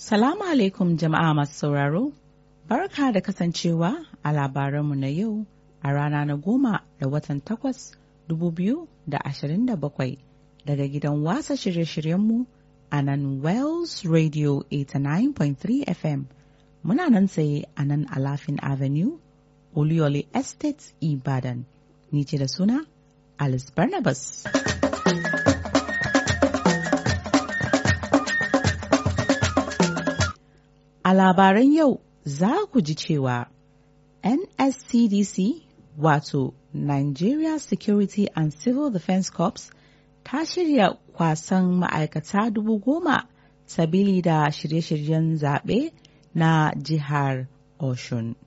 Salamu alaikum jama'a masu sauraro, barka da kasancewa a labaranmu na yau a rana na goma da watan takwas dubu biyu da ashirin da bakwai daga gidan wasa shirye-shiryenmu a nan Wells Radio 89.3 FM. Muna nan tsaye a nan Alafin Avenue, Oluyole Estate, Ibadan. Ni ce da suna Alice Barnabas. A labaran yau za ku ji cewa NSCDC wato Nigeria Security and Civil Defense Corps ta shirya kwasan ma'aikata dubu goma sabili da shirye-shiryen zaɓe na jihar Oshun.